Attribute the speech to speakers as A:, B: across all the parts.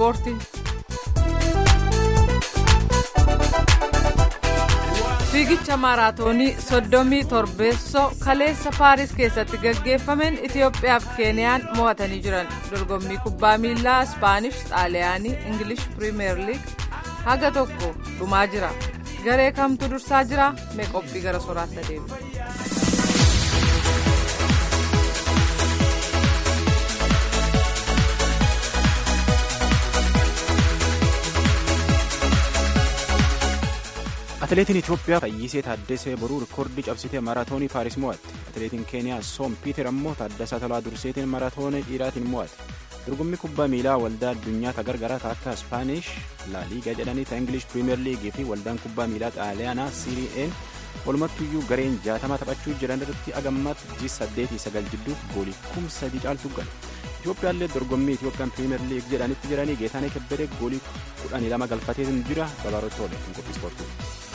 A: ispoortii. fiigicha maaraatoonii soddomii torbeessoo kaleessa paaris keessatti gaggeeffameen itiyoophiyaaf keeniyaan mo'atanii jiran dorgommii kubbaa miilaa ispaanish xaaliyaanii ingilish piriimeer liig haga tokko dhumaa jira garee kamtu dursaa jira mee qophii gara soraatti adeemu.
B: atileetiin itiyoophiyaa fayyisee taaddesee boruu rikoordii cabsitee maaraatoonii paaris mo'atte atileetiin keeniyaa soom piiter ammoo taaddasaa tolaa durseetiin maaraatoonii dhiiraatiin mo'ate dorgommii kubbaa miilaa waldaa addunyaa tagargaraa akka ispaanish laaliigaa jedhanii ta ingilish piriimeer liigii fi waldaan kubbaa miilaa xaaliyaanaa siiri'een walumattuyyuu gareen jaatama taphachuu jiran irratti agammaatti ji saddeetii sagal jidduu goolii kum sadii caaltu gale itiyoophiyaallee dorgommii itiyoophiyaan piriimeer liig jedhanitti jiranii geetaanee kebbedee goolii kudhanii lama galfateetiin jira babaarotti oole qophii ispoortii.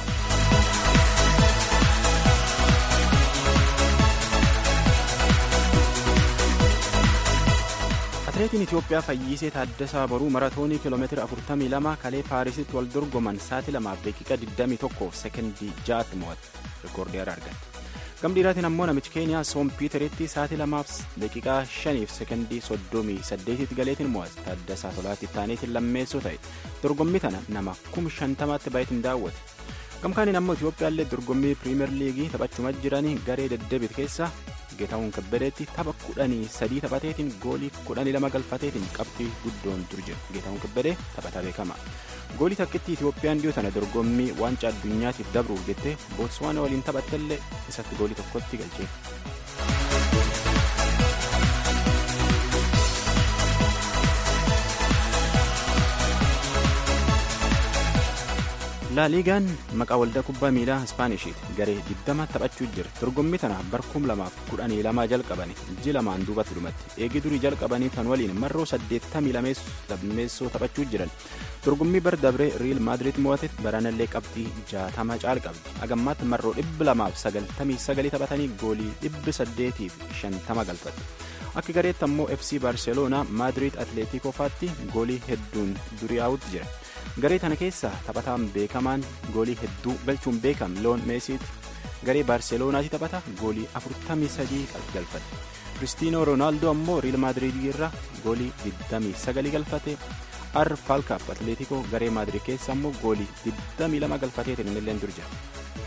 B: atileetiin itiyoophiyaa fayyisee taaddasaa boruu maratoonii kiiloomeetira 42 kalee paarisitti wal dorgoman sa'aatii 2 daqiiqa 21 sekondii 6tti mo'atte rikoordii haaraa argatte gamdhiiraatiin ammoo namichi keeniyaa soom piiteritti sa'aatii 2 daqiiqaa 5 sekondii 38tti galeetiin mo'ate taaddasaa tolaatti taaneetiin lammeessoo ta'e dorgommii tana nama 50,000tti baay'eetiin daawwate gamkaaniin ammoo itiyoophiyaallee dorgommii piriimeer liigii taphachuma jiranii garee deddeebite keessa geetaawwan kabbadeetti tapha kudhanii sadii taphateetiin goolii kudhanii lama galfateetiin qabxii guddoon dur jira geetaawwan kabbadee taphataa beekama goolii takkitti itiyoophiyaan dhiyoo tana dorgommii waancaa addunyaatiif dabruuf jettee bootswaana waliin taphattellee isatti goolii tokkotti galcheef. laaliigaan maqaa waldaa kubbaa miilaa ispaaniishiiti garee 20 taphachuu jira dorgommii tana barkum lamaaf kudhanii lamaa jalqabani ji lamaan duubatti dhumatti eegi durii jalqabanii tan waliin marroo 82 lammeessoo taphachuu jiran dorgommii bar dabree riil maadiriit mo'ate baranallee qabxii 60 caal qabdi agammaatti marroo 299 taphatanii goolii 850 galfatte akka gareetti ammoo fc baarseloonaa maadiriit atleetikofaatti goolii hedduun duriyaa'utti jira. garee tana keessa taphataan beekamaan goolii hedduu galchuun beekam loon meesiiti garee baarseloonaatti taphata goolii 43 galfate kiristiinoo roonaaldoo ammoo riil maadiriidii irra goolii 29 galfate ar faalkaap atleetikoo garee maadiriid keessa ammoo goolii 22 galfateetiin innilleen dur jira.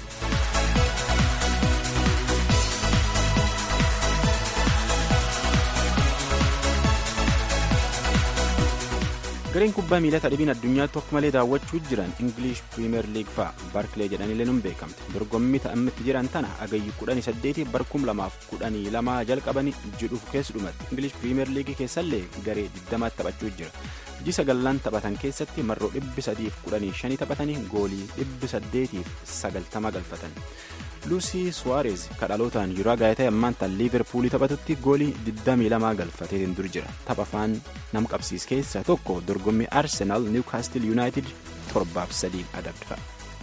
B: gareen kubbaa miilaa dhibiin addunyaatti akka malee daawwachuu jiran ingilish piriimeer liig fa'a baarkilee jedhaniilee nun beekamte dorgommii ta'ammitti jiran tana agayyi 18 barkum lamaaf 12 jalqabanii jedhuuf keessa dhumatti ingilish piriimeer liigii keessallee garee 20 taphachuu jira ji sagallan taphatan keessatti marroo 315 taphatanii goolii 890 galfatan. luusii suwaareez kadhalootaan yuraa gaayitee ammaan tan liiverpuulii taphatutti goolii 22 galfateetiin dur jira tapha afaan nam qabsiis keessaa tokko dorgommii arsenaal niwkaastil yuunaayitid torbaaf sadiin adabdifa.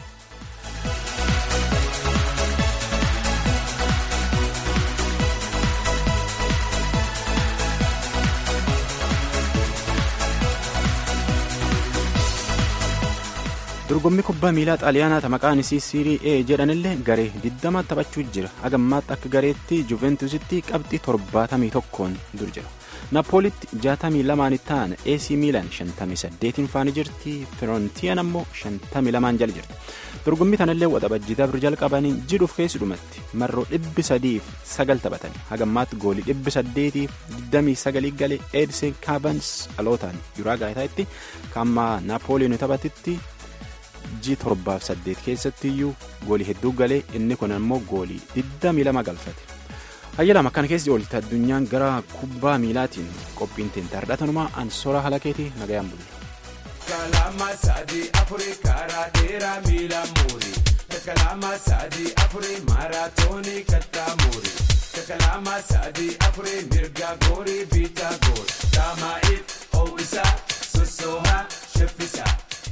B: dorgommii kubbaa miilaa xaaliyaanaa maqaan isii siirii e jedhanillee garee 20 taphachuu jira agammaatti akka gareetti juventusitti qabxii 71 dur jira naapoolitti 62 ta'an ac miilan 58 faana jirti firontiyaan ammoo 52 jala jirti dorgommii tanallee waxabajjii dabru jalqabanii jidhuuf keessi dhumatti marroo 309 taphatanii hagammaatti goolii 829 galee eedisen kaabans dhalootaan yuraa gaayitaa'itti kaammaa naapooliin taphatitti. ji torbaaf saddeet keessatti iyyuu goolii hedduu galee inni kun ammoo goolii 22 galfate hayyalama akkana keessi oolte addunyaan gara kubbaa miilaatiin qophiin teentaardhatanumaa ansora halakeetii nagayaan bulle. kalama sadii afurii karaa dheeraa miila muurii kalama sadii afurii maaraatoonii kattaa muurii kalama sadii afurii mirga goorii biitaa goor daamaa'iif ho'isaa.